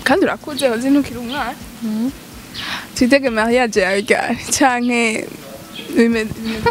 kandi urakuze uzi ntukiri umwana twitege mariage yawe ryari canke bimeze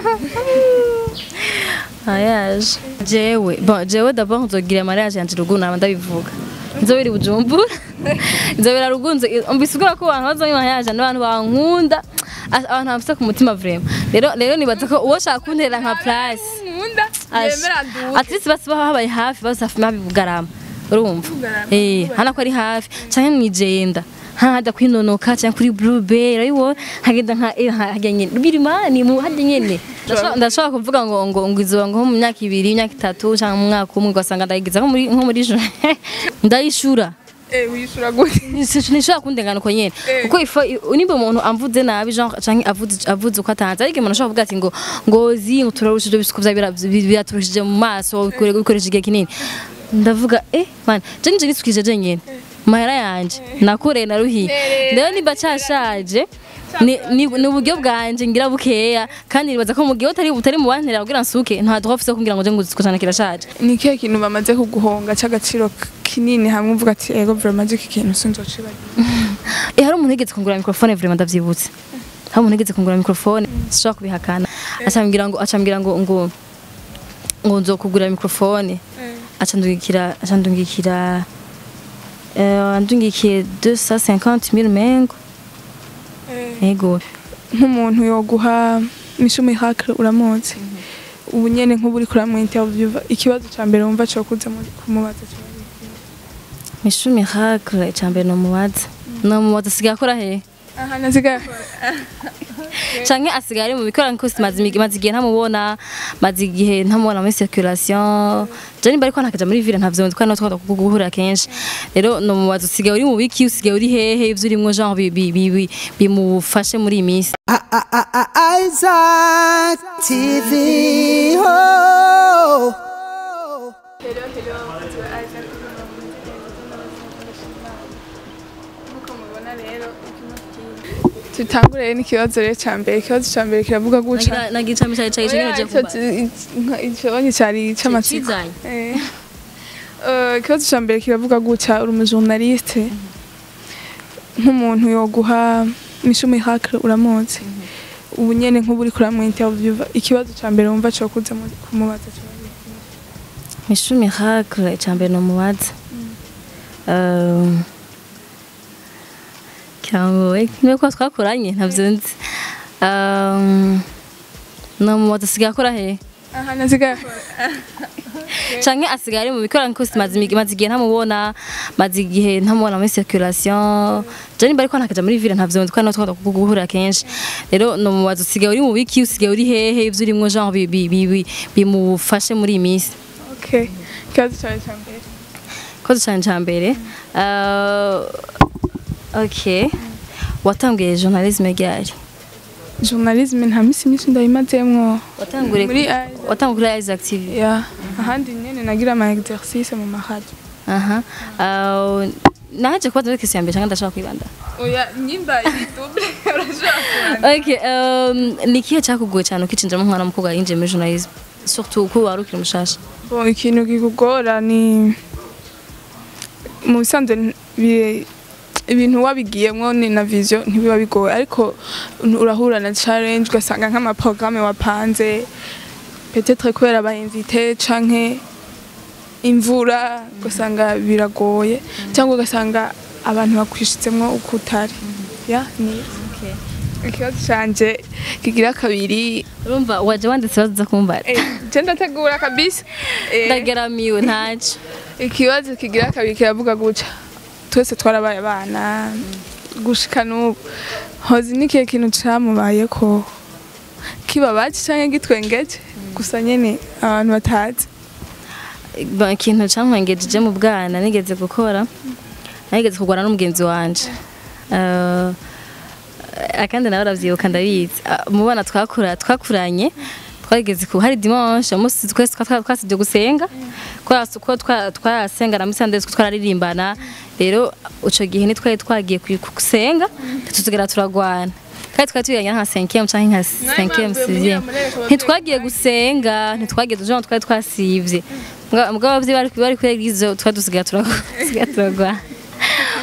mariage jewe bon jewe d'abord nzogira mariage yanje rugu naba ndabivuga nzobiri bujumbura nzobira rugunze umbisigura ko abantu bazomi mariage n'abantu bankunda a- abantu bafite ku mutima vraiment rero rero nibaza ko uwo shaka kuntera nka place nkunda yemera nduke at least basi baba habaye hafi basi hafi mabi bugarama urumva Bugarama, eh hana ko ari hafi canke mwijenda hada kwinonoka canke kuri blue bay urabibona hagenda nka eh, hajya nyene birimani mu hajya nyene Ndashobora- ndashobora kuvuga ngo ngo ngo izuba ngo nko mu myaka ibiri imyaka itatu canke mu mwaka umwe ugasanga ndayigiza nko muri nko muri jo ndayishura eh wishura gute sinishobora kundengana uko nyene Eh. kuko ifo nimba umuntu amvuze nabi genre canke avuze avuze uko atanze ariko umuntu ashobora kuvuga ati ngo ngozi ngo turarushije ibisuko vya bira- bi- biraturushije mu maso ukore- ukoresha igihe kinini ndavuga eh man je nije nisukije je nyene mahera yanje nakure naruhiye rero nimba cashaje ni ni ni uburyo bwanje ngira bukeya kandi nibaza ko mu gihe utari utari mu bantera kugira nsuke nta droit ufise kugira ngo je ngo cyane kirashaje ni ikihe kintu bamaze kuguhonga c'agaciro k- kinini hamwe uvuga ati ego vraiment iki kintu sinzocibagira Eh hari umuntu yigeze kungura microphone vraiment ndavyibutse. Hari umuntu yigeze kungura microphone sishobora kubihakana. Acambwira ngo acambwira ngo ngo ngo nzokugura microphone. Acandungikira acandungikira eh andungikiye 250000 mengo. Ego. nk'umuntu yoguha mishu miracle uramuzi ubu nyene nk'ubu uri kuramwa interview ikibazo ca mbere wumva co kuza mu- kumubaza co Mishu miracle cyambere no mubaza. No mubaza sigaye akora he? aha nasigaye Canke asigaye ari mu bikora nko maze imi- maze igihe ntamubona maze igihe ntamubona muri circulation je nimba ariko nakaja muri ville ntavyo nzi kandi twakunda guhurira kenshi rero no mubaza usigaye uri mu biki usigaye uri hehe ivyo urimwo genre bi- bi- bi- bi- bimufashe muri iyi minsi Isaac TV. Oh. tutangure n'ikibazo rero ca mbere ikibazo ca mbere kiravuga guca Nagira- nagira icami cari cari Oya, je ico- kuba nka- ico cari c'amatsiko Cizanye. Eh. Eh, ikibazo ca mbere kiravuga guca uri umujournaliste nk'umuntu yoguha mishu miracle uramuzi ubu nyene nk'ubu uri kuramwa interview ikibazo ca mbere wumva co kuza mu- kumubaza co Mishu miracle cyambere no mubaza um Kyangowe niwe ko twakoranye ntavyo nzi um no mubaza sigaye akora he aha nasigaye canke asigaye ari mu bikora nko maze imi- maze igihe ntamubona maze igihe ntamubona muri circulation je nimba ariko nakaja muri ville ntavyo nzi kandi twakunda guhurira kenshi rero no mubaza usigaye uri mu biki usigaye uri hehe ivyo urimwo genre bi- bi- bi- bi- bimufashe muri iyi minsi okay ikibazo cawe ca mbere koze cyane cya mbere Uh, ok watanguye journalisme ryari journalisme nta misi myinshi ndayimazemwo watanguriye muri kuri- watanguriye kuri Isaac TV ya ahandi nyene nagira ama exercice mu mahadi aha Uh, naje kubaza muri question ya mbere cyangwa ndashaka kwibanda oya nyimba idouble urashobora ok um, ni ikihe cyakugoye cyane ukicinjiramo umwana w'umukobwa yinjiye muri journalisme surtout ko wari ukiri mushasha Bon, ikintu kikugora ni mu bisanzwe bi- ibintu wabigiyemwo ni na vision ntibiba bigoye ariko urahura na challenge ugasanga nk'amaprograme wapanze peut-être kubera abainvite canke imvura ugasanga biragoye cyangwa ugasanga abantu bakwishizemwo uko utari ya ni ikibazo canje kigira kabiri urumva waje wanditse baza kumbara eh, je ndategura kabisa eh, ndageramiwe ntaco ikibazo kigira kabiri kiravuga guca twese twarabaye abana gushika n'ubu hozi n'ikihe kintu camubayeko kibabaje canke gitwengeje gusa nyene abantu batazi Ba- ikintu cankwengejeje mu bwana nigeze gukora nigeze kugwana n'umugenzi wanje Eh, akandi nawe aravyibuka ndabizi Ah, mu bana twakura twakuranye twageze ku hari dimanche umunsi twese twa- twasivye gusenga kwa ko twa- twasenga na musande twararirimbana rero ico gihe nitwari twagiye ku- gusenga tuzigera turagwana kandi twari tubiranye nka 5e canke nka 5e 6e ntitwagiye gusenga ntitwagiye tujana twari twasivye mugabo abavyeyi bari bari kuri eglise twari dusigaye turagwana dusigaye turagwana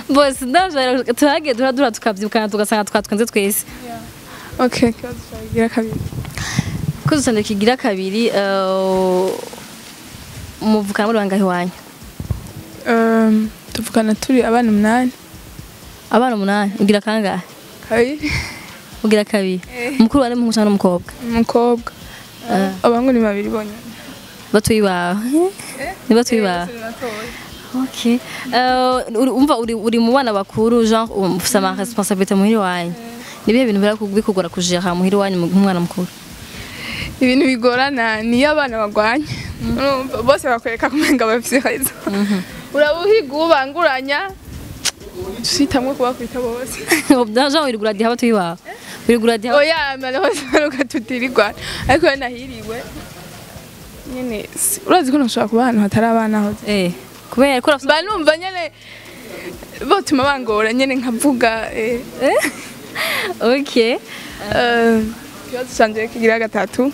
bose ndavyo turagiye turadura tukavyukana tugasanga twatwenze twese okay ikibazo cyawe kigira kabiri kuzo cyane kigira kabiri eh, muvukana muri bangahe wanyu Um, tuvugana turi abana umunani abana umunani ugira kangahe kabiri ugira kabiri mukuru wari muhungu cyangwa n'umukobwa umukobwa abangu ni babiri bonyine batuye iwawe ni batuye iwawe Okay. Uh, uri- umva uri, uri mu bana bakuru genre ufite ama responsabilité muhiri wanyu nibihe bintu bira bikugora kujera muhiri wanyu mu- nk'umwana mukuru ibintu bigorana niyo abana bagwanya Urumva, bose bakwereka kumenga bafise rezo urabuhiga ubanguranya uhitamwo kubakwita bose genre wirigura diha batuye iwawe wirigura diha oya malheureusement baruka tutirirwana ariko we nahiriwe nyene si- urazi ko ntushobora kuba ahantu hatari abana hoze eh kubera ko urafise mba numva nyene botuma bangora nyene nkavuga eh. okay Eh, ikibazo canje kigira gatatu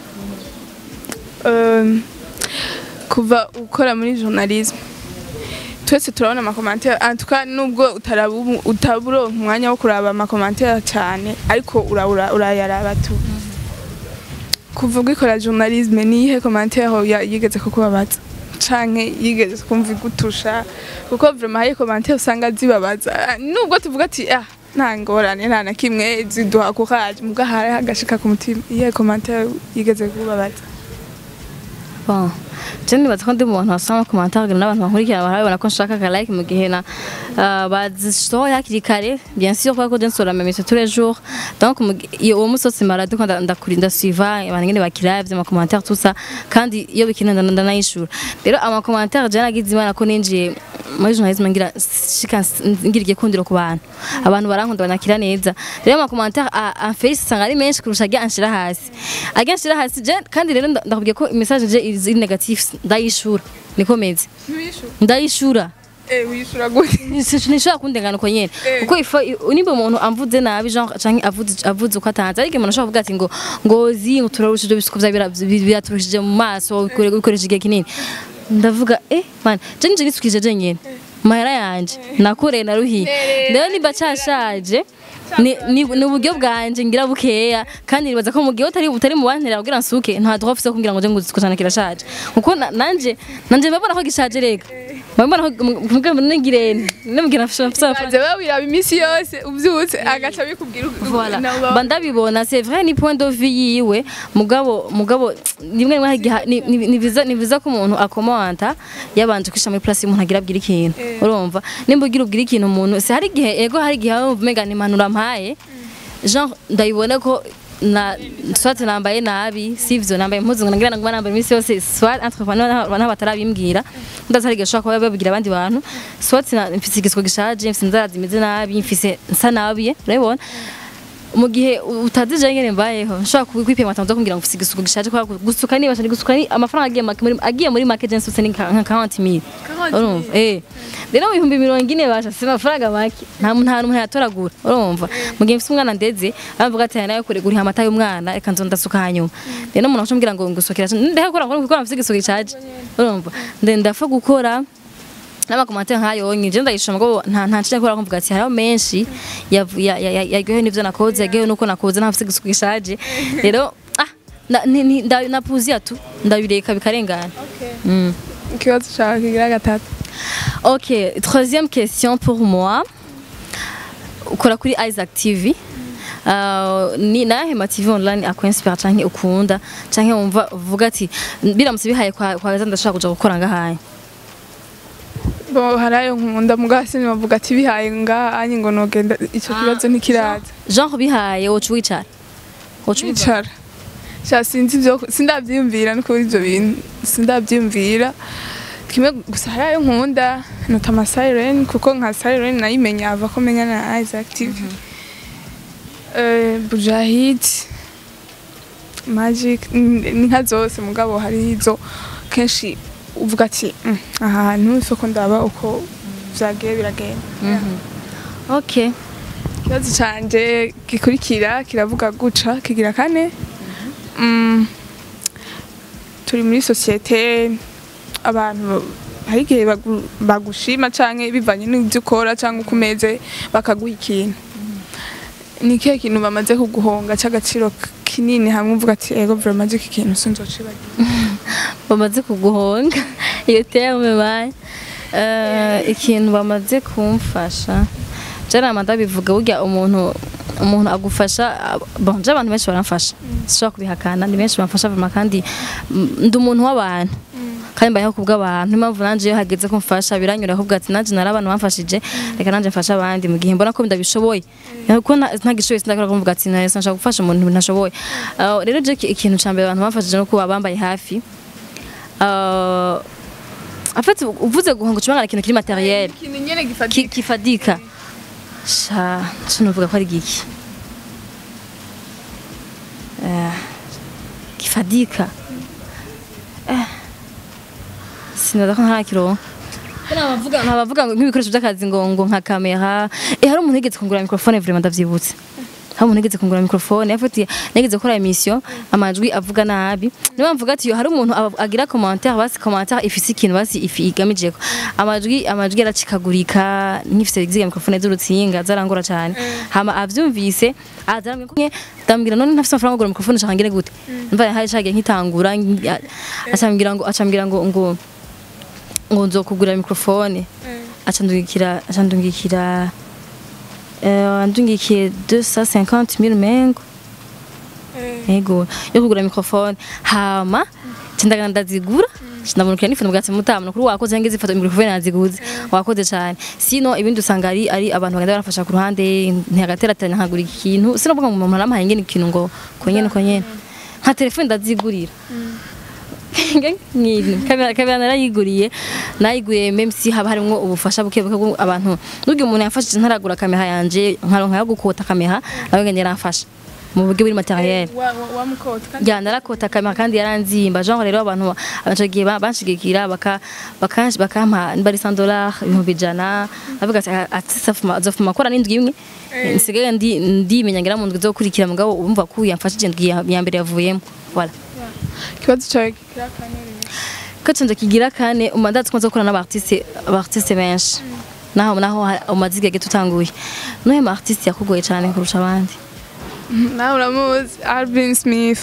Eh, kuva ukora muri journalisme twese turabona amakomantere antuka nubwo utarabu- utaburonka umwanya wo kuraba amakomantere cyane ariko urabura urayaraba tu kuva ugikora journalisme niyihe komantere ya- yigeze kukubabaza canke yigeze kumva igutusha kuko vraiment hari komantere usanga zibabaza Ah, nubwo tuvuga ati ah nta ngorane nta na kimwe ziduha courage muga hari hagashika ku mutima iyihe komantere yigeze kubabaza bon je nibaza ko ndi mu bantu basoma commentaire n'abantu bankurikira barabibona ko nshaka ka like mu gihe na uh, bazisohoye hakiri kare bien sûr kubera ko je nsora mes messages tous les jours donc mu gi- iyo uwo musi wose mara ndiko nda- ndakurinda suiva abantu ngene bakiravye ama commentaire tout ça kandi iyo bikina nda- ndanayishura rero ama commentaire je nagize imana ko ninjiye muri journalisme ngira shika ngira igikundiro ku bantu abantu barankunda banakira neza rero ama commentaire en face usanga ari menshi kurusha ajya anshira hasi ajya anshira hasi je kandi rero nda- ndakubwiye ko message je iri negative ndayishura niko meze ndayishura wishura gute nishobora kundengana uko nyene Eh. kuko ifa nimba umuntu amvuze nabi genre canke avuze avuze uko atanze ariko umuntu ashobora kuvuga ati ngo ngozi ngo turarushije ibisuko vya bira- bi- biraturushije mu maso ukore- ukoresha igihe kinini ndavuga eh man je nije nisukije je nyene mahera yanje nakoreye naruhiye rero nimba cashaje ni ni ni uburyo bwanje ngira bukeya kandi nibaza ko mu gihe utari utari mu bantera kugira nsuke nta droit ufise kugira ngo je ngo cyane kirashaje kuko na- nanje nanje mbabona ko gishaje rega mbabona ko mbwa nigirene nemubwira nafise amafaranga baze babiraba iminsi yose uvyutse agaca bikubwira Voilà. nabo baba- Ba ndabibona c'est vrai ni point de vue yiwe mugabo mugabo rimwe rimwe hagiha- ni- ni- ni biza ni biza ko umuntu akomanta yabanje kwisha muri place y'umuntu agira abwira ikintu urumva nimba ugira ubwira ikintu umuntu se hari igihe ego hari igihe wumva umenga ni impanuro mpaye genre ndabibona ko na soit nambaye nabi sivyo nambaye impuzu ngo ngira ngo nambaye iminsi yose soit entrepreneur n'abatarabimbwira ndaza hari igihe ushobora kuba babibwira abandi bantu soit na- mfise igisiko gishaje mfise inzara zimeze nabi mfise nsa nabi urabibona mu gihe utazi je ngene mbayeho nshobora kwipima atanze kugira ngo ufise igisuko gishaje kwa gusuka niba cyane gusuka ni amafaranga agiye make muri agiye muri make je nsutse ni nka 40000 urumva eh rero mu bihumbi mirongo ine basha si amafaranga make nta muntu nta muntu yatoragura urumva mu gihe mfise umwana ndeze avuga ati nayo kure guriha amata y'umwana reka nzo ndasuka hanyuma rero umuntu acambwira ngo ngusukira ndehe gukora ngo gukora mfise igisuko gishaje urumva nde ndafa gukora n'amakomantere nk'ayo nyine ndayishima ngo nta nta nshya kubera kumvuga ati hariho menshi yavu- ya- ya- ya- yaryohewe n'ibyo nakoze yaryohewe n'uko nakoze ntafite igisuku gishaje rero ah na- ni- ni- nda- napuziya tu ndabireka bikarengana Mm. ikibazo cawe kigira gatatu Ok, troisième question pour moi. Ukora kuri Isaac TV. Uh, ni nahe ma TV online akwenspira canke ukunda canke wumva uvuga ati biramutse bihaye kwa kwa gaza ndashaka kuja gukora ngahaye. bo harayo nkunda mugabo sinibavuga ati bihaye ngahanye ngo nogenda ico kibazo ntikiraza Genre bihaye wocu wicara. Wocu wicara. wicara sha sinzi ivyo sindavyiyumvira no kuri ivyo bintu sindavyiyumvira kimwe gusa harayo nkunda nota ama siren kuko nka siren nayimenya ava ko menya na Isaac TV eh Bujahid Magic ni ni nka zose mugabo hari izo kenshi uvuga ati "Mm, aha hantu isoko ndaba uko vyagiye biragenda Ok. ikibazo canje gikurikira kiravuga guca kigira kane Mm, turi muri sosiyete abantu hari igihe bagu- bagushima canke bivanye n'ivyo ukora canke uko umeze bakaguha ikintu ni ikihe kintu bamaze kuguhonga c'agaciro k- kinini hamwe uvuga ati ego vraiment iki kintu sinzocibagira bamaze kuguhonga iyo terme baye Eh, ikintu bamaze kumfasha jarama ndabivuga burya umuntu umuntu agufasha bon je abantu benshi baramfasha sishobora kubihakana ni benshi bamfasha vraiment kandi mm, ndi umuntu w'abantu kandi mbayeho kubw'abantu niyo mpamvu nanje iyo hageze ko mfasha biranyura ahubwo ati nanje nari abantu bamfashije reka nanje mfashe abandi mu gihe mbona ko ndabishoboye kuko nta- ntagishoboye sindakora kuvuga ati nahise nshaka gufasha umuntu ntashoboye Ah, rero je ki- ikintu ca mbere abantu bamfashije no kuba bambaye hafi Ah, en fait uvuze guhonga ucumangana ikintu kiri materiel ikintu nyene gifatika ki- kifadika sha sinovuga ko ari giki Eh, kifadika Eh, sinaza ko ntarakironka ntabavuga ntabavuga ngo nk'ibikoresho by'akazi ngo ngo nka kamera eh hari umuntu yigeze kungura mikrofone vraiment ndavyibutse hari umuntu yigeze kungura mikrofone yafatiye nigeze gukora emission amajwi avuga nabi niyo mvuga ati yo hari umuntu aba- agira commentaire basi commentaire ifise ikintu basi ifi igamije ko amajwi amajwi yaracikagurika nkifise ziga mikrofone z'urutsinga zarangora cyane hama avyumvise azarambye ko nke ndambwira none ntafise amafaranga yo kugura mikrofone shaka ngire gute mva hari cagiye nkitangura ngi- a- acambwira ngo acambwira ngo ngo ngo nzokugura mikrofone acandungikira acandungikira eh andungikiye 250 000 mengo ego yo kugura mikrofone hama cindagana ndazigura ndamurukira n'ifoto bwatsi mutamno kuri wakoze ngeze ifoto mikrofone naziguze wakoze cyane sino ibindi usanga ari ari abantu bagenda barafasha ku ruhande ntihagateratanya nkagura ikintu sinovuga ngo umuntu arampaye ngene ikintu ngo konyene konyene nka telefone ndazigurira nk'ibintu kamera kamera narayiguriye nayiguriye meme si haba harimo ubufasha buke buke bwo abantu nubwo umuntu yafashije ntaragura kamera yanje nkaronka yo gukota kamera nawe ngene yaramfasha mu buryo buri materiel wamukota kandi ya narakota kamera kandi yaranzimba genre rero abantu abantu gihe banshigikira baka bakanshi bakampa bari 100 dollars ibihumbi ijana bavuga ati ati safuma azofuma kora n'indwi imwe nsigaye ndi ndimenya ngira mu ndwi zo kurikira mugabo umva ko yamfashije indwi ya ya mbere yavuyemo voilà ikibazo cyawe kikira kanere kacinze kigira kane umandatse kunze gukora n'abartiste abartiste benshi naho naho ha- umaze igihe gito utanguye nuhe mu artiste yakugoye cyane kurusha abandi nawe uramuzi Alvin Smith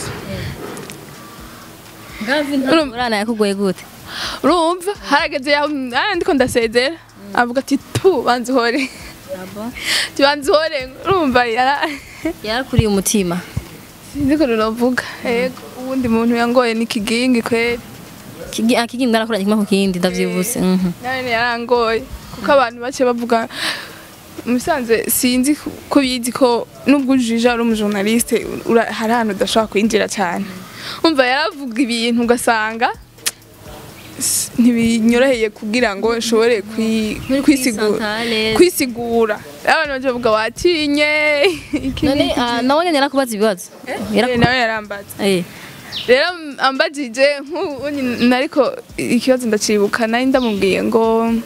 urana yakugoye gute urumva harageze yaho ah, ndiko ndasezera avuga ati tu banza uhore ati banza uhore urumva yara yarakuriye umutima sinzi ko ruravuga yego uwundi muntu yangoye ni kigingi kweri Kigi- ah, kigi mwarakoranye kimwe ku kindi ndavyibutse mhm. nane yarangoye kuko abantu bake bavuga musanze sinzi ko bizi ko nubwo ujije ari umujournaliste ura- hari ahantu udashobora kwinjira cyane umva yaravuga ibintu ugasanga s- ntibinyoroheye kugira ngo nshobore kwi- Muri kwisigura kwisantale. kwisigura abantu baje bavuga watinye iki none n'iki. ah, nawe nyene yarakubaza ibibazo Eh, Yaraku- nawe yarambaza Eh, rero ambajije nk'ubu nyine ariko ikibazo ndacibuka nari ndamubwiye ngo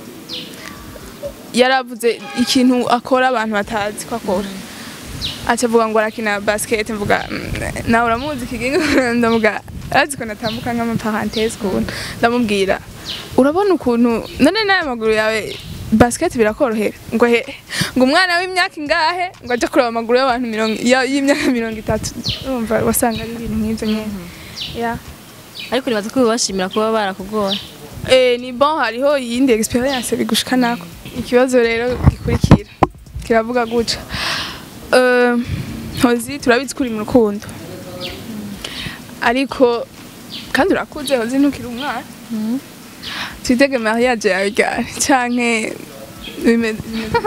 yaravuze ikintu akora abantu batazi ko akora aca avuga ngo arakina basket mvuga "Mm, nawe uramuzi kigingo ndavuga arazi ko natambuka nk'amaparantese ukuntu ndamubwira urabona ukuntu none n'aya maguru yawe basket birakorohera ngo he ngo umwana w'imyaka ingahe ngo aje kureba amaguru y'abantu mirongo ya- y'imyaka mirongo itatu urumva wasanga ari ibintu nk'ibyo nyine ya ariko nibaza ko bibashimira kuba barakugoye Eh, ni bon hariho iyindi experience bigushika nako ikibazo rero gikurikira kiravuga guca Eh, hozi turabizi ko uri mu rukundo ariko kandi urakuze hozi ntukiri umwana twitege mariage yawe ryari canke bimeze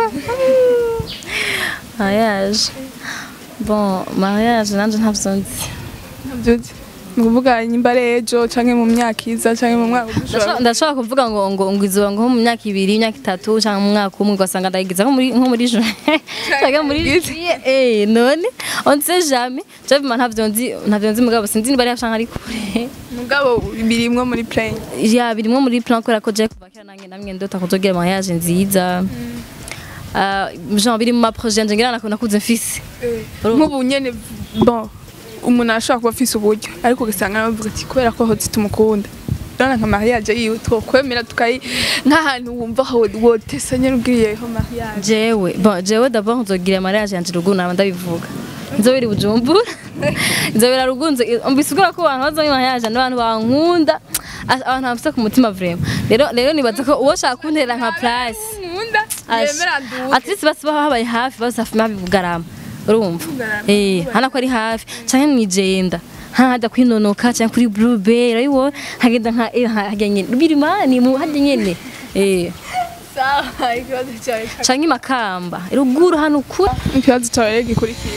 mariage bon mariage nanje ntavyo nzi ntavyuzi ni ukuvuga nyimba ari ejo canke mu myaka iza canke mu mwaka Ndashobora- udushobora ndashobora kuvuga ngo ngo ngo izuba ngo nko mu myaka ibiri imyaka itatu cyangwa mu mwaka umwe ugasanga ndayigiza nko muri nko muri juin cyangwa muri Yagize. juillet eh none on ne sait jamais je vraiment ntavyo nzi ntavyo nzi mugabo sinzi niba ari cyangwa ari kure mugabo birimwo muri plane ya birimwo muri plan kubera ko je kuva kera nange namwe ndota kuzogira mariage nziza Ah, genre biri mu ma projet nje ngira nakunda kuze mfise nk'ubu nyene bon umuntu arashobora kuba afise uburyo ariko ugasanga nawe bavuga ati kubera ko hozi tumukunda urabona nka mariage yiwe twokwemera tukayi nk'ahantu wumva aho wotesa nyene ugiriyeho mariage jewe bon jewe d'abord nzogira mariage yanje ruguru naba ndabivuga nzobiri bujumbura nzobira ruguru nzo- mbisigura ko abantu bazoba mariage n'abantu bankunda a- abantu bafite ku mutima vraiment rero rero nibaza ko uwo shaka kuntera nka place nkunda yemera nduke at least basi baba babaye hafi basi hafi mabi bugarama urumva Bugarama, eh hana ko ari hafi canke mwijenda hada kwinonoka canke kuri blue bay urabibona hagenda nka eh, hajya nyene birimani mu hajya nyene eh sawa ikibazo cyawe canke makamba ruguru hano kure ikibazo cyawe rero gikurikira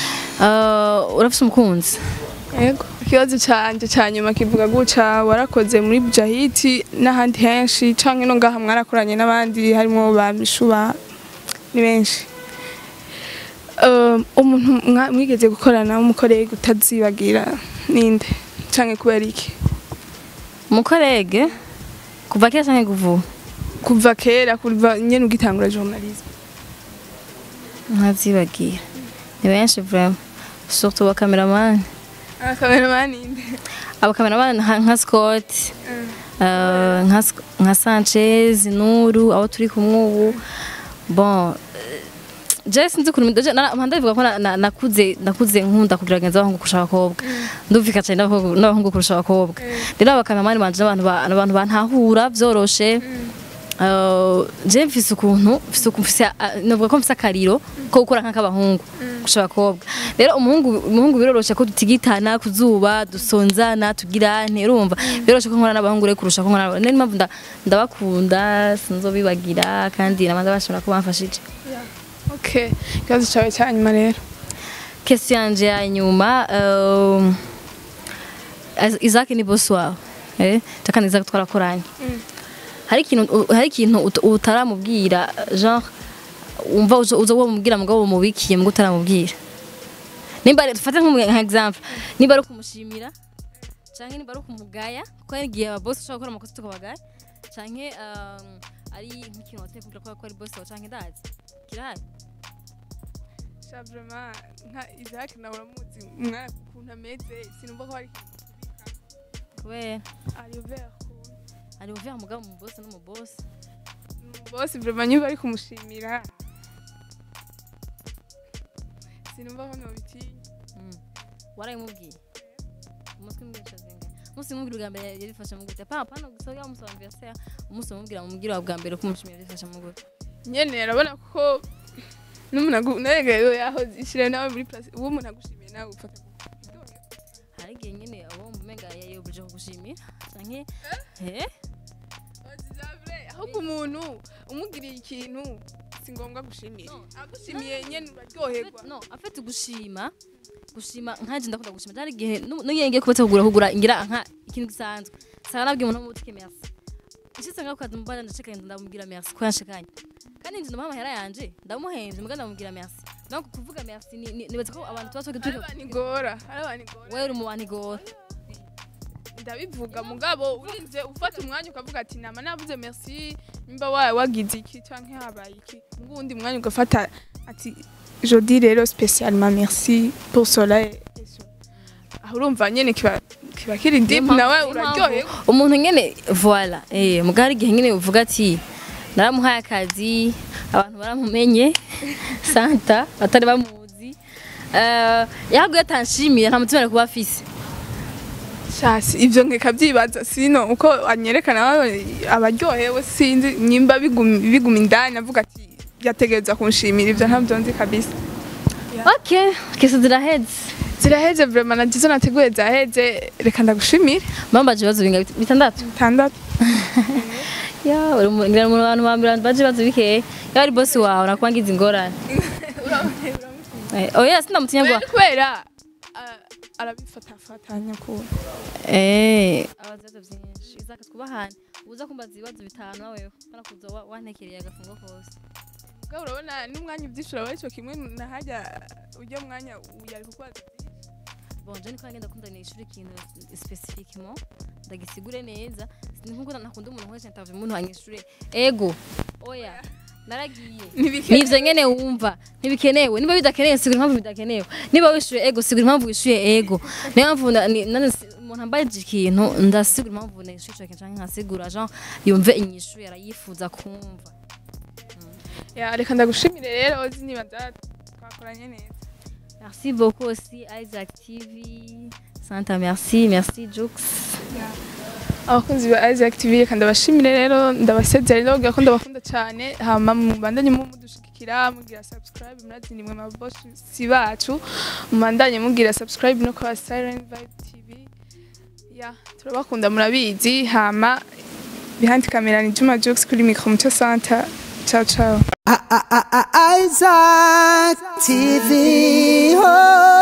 Uh, urafise umukunzi yego ikibazo cyanjye cya nyuma kivuga guca warakoze muri bujahiti n'ahandi henshi canke no ngaha mwarakoranye n'abandi harimo ba mishuba ni benshi Um, umuntu mwa- mwigeze gukorana w'umukoreye utazibagira ninde canke kubera iki umukorege kuva kera canke kuvuba kuva kera kuva nyene ugitangura journalisme ntazibagira ni benshi vraiment surtout abakameramani akameramani ninde abakameramani nka nka Scott uh, nka Sc- nka Sanchez Nuru abo turi kumwe ubu bon je sinzi kuntu ndaje ndavuga ko na- na- nakuze nakuze nkunda kugerageza abahungu kurusha abakobwa ndumvika cyane n'abahungu n'abahungu kurusha abakobwa rero abakameramani banje n'abantu ba- n'abantu bantahura byoroshe Uh, je mfise ukuntu mfise ukuntu mfise uh, navuga ko mfise akariro ko gukora nk'akabahungu kurusha abakobwa rero umuhungu umuhungu biroroshe ko dutigitana kuzuba dusonzana tugira nte urumva biroroshe ko nkora n'abahungu rero kurusha ko nkora n'abahungu. niyo mpamvu nda- ndabakunda sinzobibagira kandi nabandi bashobora kuba bamfashije okay ikibazo cyawe cya nyuma rero kesi yanje ya nyuma um, Az- Isaac ni boss wawe eh takandi Isaac twarakoranye hari ikintu u- hari ikintu ut- utaramubwira genre umva uzo uzo wamubwira mugabo mubikiye mugo utaramubwira nimba ari- dufate nk'umu- nka example nimba ari kumushimira canke nimba ari kumugaya kuko hari igihe aba boss ushobora gukora amakosa tukabagaya canke um, ari nk'ikintu wateye kugira ko ari boss wawe canke ndazi kirahari sha vraiment nka Isaac nawe uramuzi umwana ukuntu ameze sinumva ko hari kubera ari ouvert ari uvuye mugabo mu boss no mu boss bose vraiment nyuma ari kumushimira sinumva ko nobitinya Mm. warayimubwiye umuswi mwica zinga umunsi mubwira ubwa mbere yarifashe mu gute pa pana gusa ya umunsi wa anniversaire umunsi mubwira mubwira wa bwa mbere ko umushimira yarifashe mu gute nyene arabona ko n'umuntu agu- naregayo yaho ishire nawe muri place uwo umuntu agushimiye nawe ufata hari igihe nyine abo mumenga yayobuje kugushimira canke eh ahubwo umuntu umugiriye ikintu si ngombwa gushimira agushimiye nyene uraryoherwa no afite gushima gushima nkaje ndakunda gushima cyari igihe n'iyo ngiye kubatse kugura kugura ngira nka ikintu gisanzwe sanga nabwiye umuntu w'umutike merci ishitse ngaho kazi mubana ndashikanye ndamubwira merci ko yanshikanye kandi nje ndamuha amahera yanje ndamuhenze muga ndamubwira merci donc kuvuga merci ni- ni- nibaza ko abantu tuba hari tugira abantu igora hari abantu igora wewe uri mu bantu igora ndabivuga mugabo urinze ufata umwanya ukavuga ati nama navuze merci nimba wa- wagize iki canke habaye iki ubwo uwundi mwanya ugafata ati jodi rero spécialement merci pour cela et et cela." aho urumva nyene kiba kiba kiri deep nawe uraryoherwa umuntu nyene voila eh muga hari igihe nyene uvuga ati naramuhaye akazi abantu baramumenye santa batari bamuzi eh yahaguye atanshimiye nta mutima ari kuba afise shasi ivyo nkeka vyibaza sino uko anyerekana wawe abaryohewe sinzi nyimba biguma biguma indani avuga ati yategereza kunshimira ivyo ntavyo nzi kabisa okay kese ziraheze ziraheze vraiment na jizo nateguye zaheze reka ndagushimire bambaje ibibazo binga bit- bitandatu bitandatu ya uri mu ngira mu bantu bambira baje ibibazo bikeya ya ari boss wawe nakwangiza ingorane Eh, oya sindamutinya ngo kubera ah, arabifatafatanya kuba Eh, abazaza byinshi izaka twubahane uza kumbaza ibibazo bitanu nawe kana kuza wa- wantekereye agafungo kose ubwo urabona n'umwanya ubyishura wari cyo kimwe nahajya ujya mwanya yari kukubaza bon je niko ngenda kumva ni ishuri ikintu specifiquement ndagisigure neza ni nkuko nakunda umuntu wese ntavye umuntu wanyishure ego oya naragiye ntibikenewe nivyo nyene wumva ntibikenewe niba bidakenewe sigura impamvu bidakenewe niba wishuye ego sigura impamvu wishuye ego niyo mpamvu na- ni- nane si- umuntu ambaje ikintu ndasigura impamvu nishuye ico kintu canke nkasigura jean yumve inyishu yarayifuza kumva Ya, reka ndagushimire rero uzi nibaza twakoranye neza merci beaucoup aussi Isaac TV Santa merci merci Jux abakunzi ba Isaac TV reka ndabashimire rero ndabasezera rero kugira ko ndabakunda cyane hama mubandanye mu mudushigikira mugira subscribe murazi nimwe mabosi bacu mubandanye mugira subscribe no kwa Silent Vibe TV ya turabakunda murabizi hama behind camera ni Juma Jux kuri micro muco Santa ciao ciao Isaac TV. Oh.